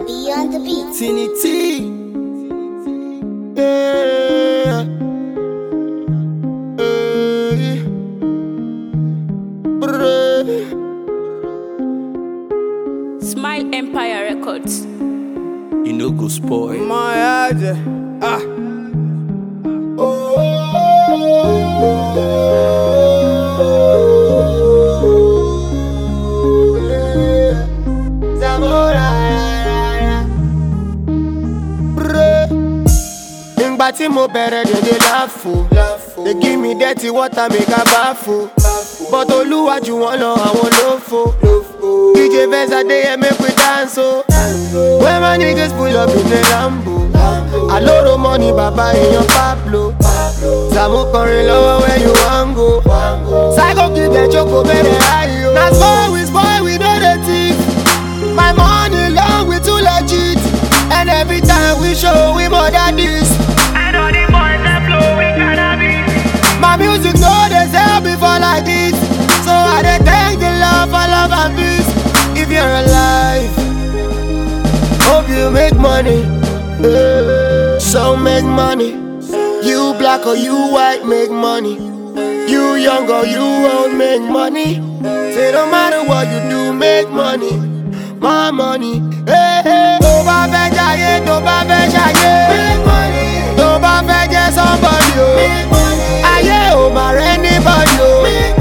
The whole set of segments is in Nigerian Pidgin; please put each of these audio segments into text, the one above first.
D on the beat. Tini T. Yeah. Hey. Brr. Smile Empire Records. You know go spoil. My head, ah. Ìgbà tí mo bẹ̀rẹ̀ dédé láfo They give me dirty water make I bafo But olúwa jù wọ́n lọ àwọn lófo DJ Venza dey here make we dance o When my niggas pull up in the Lambo Alóró money bàbá èèyàn Pablo Sàmú kọrin lọ́wọ́ where you wan go Psycho kid dem jókòó bẹ̀rẹ̀ ayò Na spoil we spoil we no dey thief My money long we too legit And every time we show we more than this My music no dey sell before like this So I dey thank the Lord for love and peace If you're alive Hope you make money eh, So make money You black or you white make money You young or you old make money Say no matter what you do make money More money hey, hey. Tó bá fẹ́ jayé tó bá fẹ́ ṣayé Tó bá fẹ́ jẹ́ somebody o Ayé ò mà rẹ́ anybody o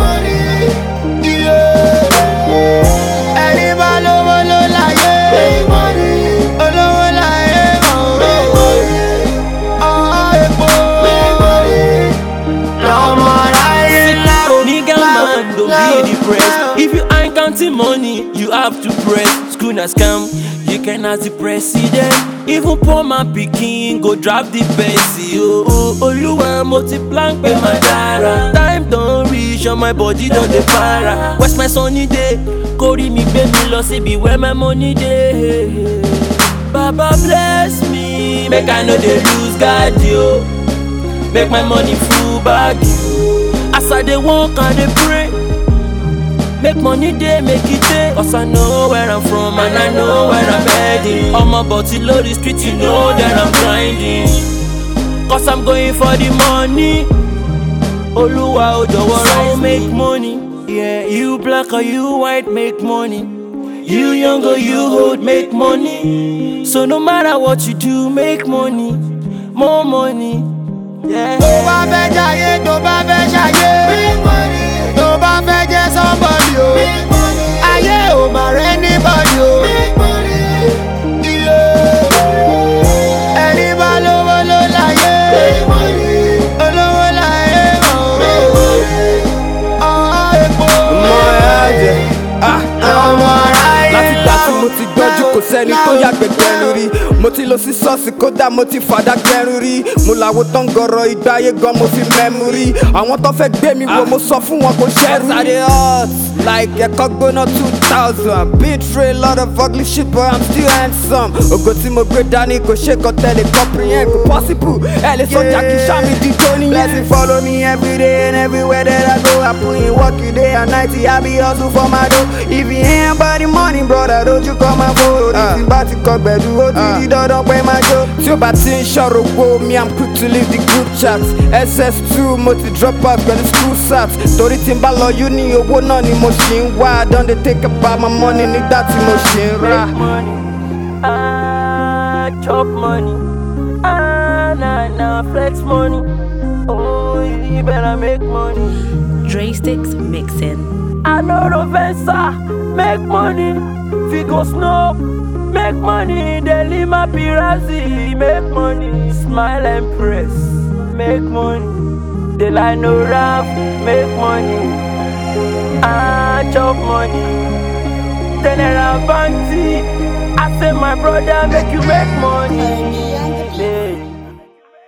Yeah. Ẹni bá lówó ló láyé Olówó láyé mọ̀ Ọ̀ epo lọ́mọ ráyé láò Nigga man, don't be depressed. If you ain't counting money, you have to press. School na scam, you can ask the president. Even poor man pikin go drop the pencil. Oh, oh, Oluwa mo ti plan pe ma dara. Time don reach and my body don dey para. Where's my sunny day? Kórìí mi gbé mi lọ síbi where my money dey. Baba bless me, make I no dey lose guard yo. Make my money full bag yo. As I dey work, I dey pray. Make money dey, make it dey. Cause I know where I'm from and I know where I'm heading. Ọmọ bọ̀tí lórí street, you know that I'm grinding. Cause I'm going for the money. Olúwa ò jọ̀wọ́ ràn make money. Yeah, you black or you white make money. You young or you old make money. So no matter what you do, make money. More money. Yeah. tó bá fẹ́ jayé tó bá fẹ́ ṣayé tó bá fẹ́ jẹ́ somebody o ayé ò mà rẹ́ anybody o Yeah. ẹni bá lówó ló láyé olówó láyé mọ̀ ọ́ epo ọmọ aráyé láti gbà tí mo ti gbọ́njú kò sẹ́ni tó yàgbẹ́ gbẹ̀rù rí mo ti lọ sí ṣọ́ọ̀ṣì kódà mo ti fàdá gbẹ̀rù rí mo làwọn tó ń gọ̀rọ̀ ìgbáyé gan mo fi mẹ́mu rí àwọn tó fẹ́ gbé mi wo mo sọ fún wọn kò ṣẹ́rù rí. ẹ̀sàdé hot like ẹ̀kọ́ gbóná two thousand been through a lot of ugly shit but i'm still handsome ògo tí mo gbé dání kò ṣe kọ́ tẹ́lẹ̀ comprehend kò possible ẹ̀ lè sọ́jà kí sàmì di tó nìyẹn. blessing follow me every day and everywhere that i go i put in work you day and night i be hustle for my dough if you ain't about the money brother don't you come and follow ní tí bá ti kọ gbẹ̀dú ó ti di dandan pé máa jó. tí ó bá ti ń ṣọ̀rọ̀ wo mi i'm quick to leave the group chat ss2 mo ti drop out pẹ̀lú school sat torí tí n bá lọ uni owó náà ni mo ṣì ń wá i don dey take about my money nígbà tí mo ṣì ń rà. Make money, ah, chop money, ah, nah, nah, flex money. Oh, you better make money. Dre Sticks Mixin. I know the Venza, make money. Figo Snow, make money. Delima Pirazi, make money. Smile and press, make money. Delano Rap, make money. Ah, chop money. Tenera Banti, I say my brother, make you make money. D on the beat. Yeah.